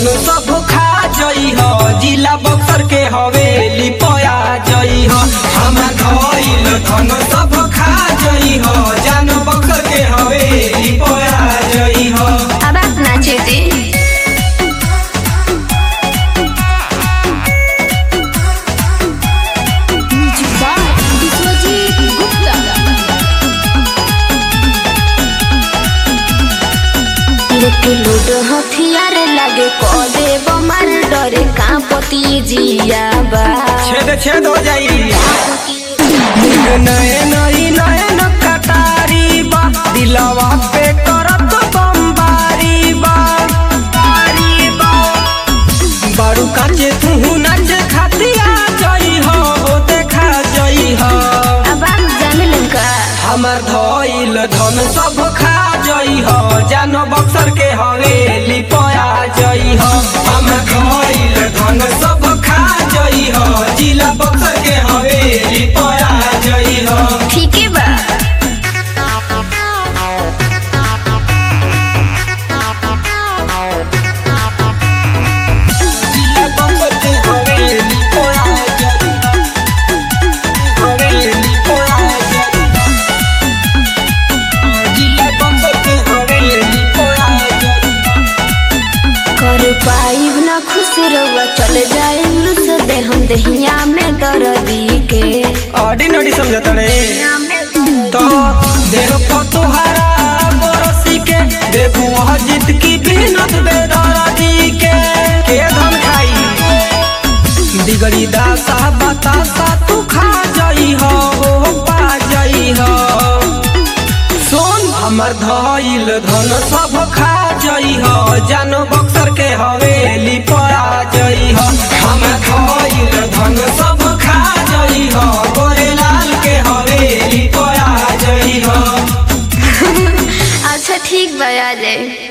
धन सब खा जई हो जिला बक्सर के हवेली पया जई हो हमार धइल धन सब खा जई हो जान बक्सर के हवेली पया जई हो अब आप नाचे दे लेके लूडो हथियार लागे को देव मार डरे कांपती जिया बा छेद छेद हो जाई नयन ई नयन कटारी बा दिलवा पे करत बमबारी बा बारी बा बारू काचे तू नाच खातिया जई हो हो देखा जई हो अब आप जान लंका हमर धइल धन सब खा जई हो जानो बक्सर के हवेली पया जई हो हमर धइल धन सब खा जई हो जिला बक्सर के हवेली पया जई हो ठीक है बा जिला बक्सर के हवेली पया जई हो हवेली पया जई हो जिला बक्सर के हवेली पया जई हो कर पाइब ना खुश रहुआ चल जाए लुस दे हम दहिया में दर्दी के ऑर्डिनरी समझता रे तो देह पर तुहरा बरसी के देखू वह जीत की बिनत बेदरादी के के धन खाई दिगड़ी दासा बतासा तू खा जाई हो हो पा जाई हो सोन हमर धइल धन सब खा जई हो जानो बक्सर के हवेली पया जई हो हमर धइल धन सब खा जई हो गोरेलाल के हवेली पया जई हो अच्छा ठीक बा आ जाए